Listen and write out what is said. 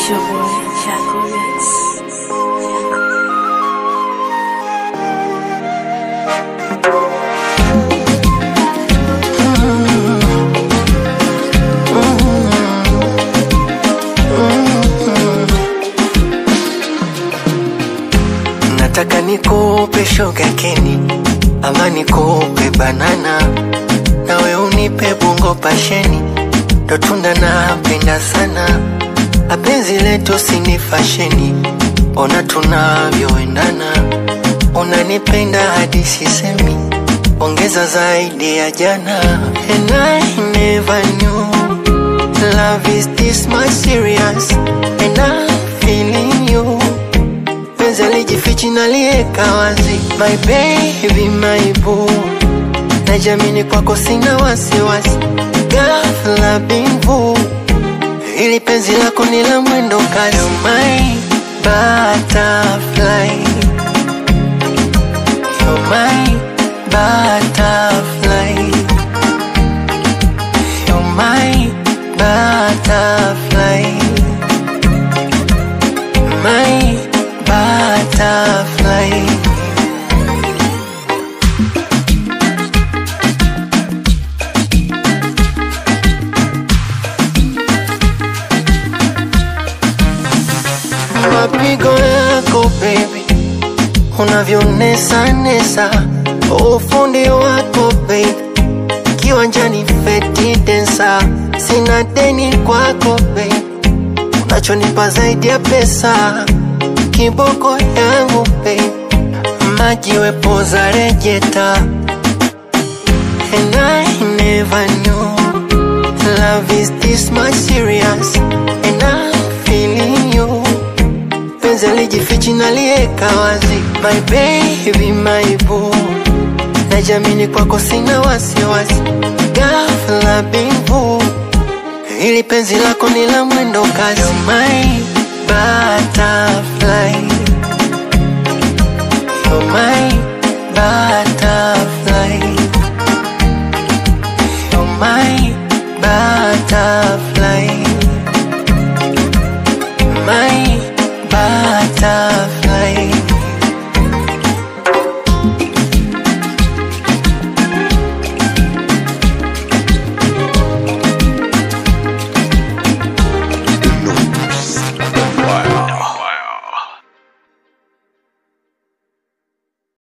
It's your boy, Chaco Rex. Nataka nikupe shoga keni ama nikupe banana, nawe unipe bungo pasheni, ndo tunda napenda sana. Apenzi letu sini fasheni, ona tunavyoendana, unanipenda hadi sisemi, ongeza zaidi ya jana. And I never knew love is this much serious, and I'm feeling you penzi alijifichi nalieka wazi, my baby, my boo, najamini kwako sina wasiwasi, ghafla bimvu, ili penzi lako ni la mwendo kasi, You're my butterfly, You're my butterfly, You're my butterfly my butterfly. Mapigo yako baby, unavyonesa nesa, ufundi wako baby, kiwanjani feti densa, sina deni kwako baby unachonipa zaidi ya pesa, kiboko yangu babe, maji wepoza rejeta, and I never knew love is this much serious, and I'm feeling you. Penzi alijifichi nalieka wazi, my baby, my boo, najamini kwako sina wasiwasi, ghafla bimvu ili penzi lako ni la mwendo kasi, You're my butterfly, You're my butterfly.